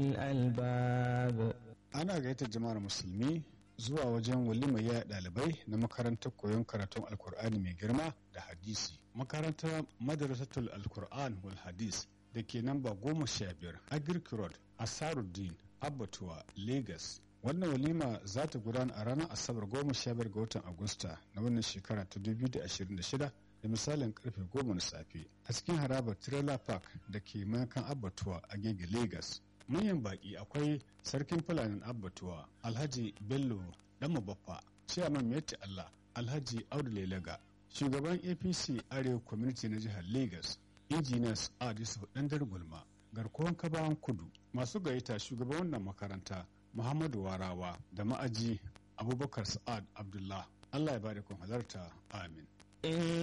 الألباب ana gaita jama'ar musulmi zuwa wajen walimar yaya ɗalibai na makarantar koyon karatun alkur'ani mai girma da hadisi makarantar madrasatul alkur'an wal hadis da ke namba goma sha biyar agric road asaruddin abbatuwa lagos wannan walima za ta gudana a ranar asabar goma sha biyar ga watan agusta na wannan shekara ta 2026 da misalin karfe goma na safe a cikin harabar trailer park da ke mayakan abbatuwa a gege lagos manyan baki akwai sarkin fulanin abbatuwa alhaji bello dan mabaffa ciyaman meti allah alhaji audu lelaga shugaban apc arewa community na jihar lagos engineers adis dandar gulma garkuwan kabawan kudu masu gayyata shugaban wannan makaranta muhammadu warawa da ma'aji abubakar sa'ad abdullah allah ya bada kun halarta amin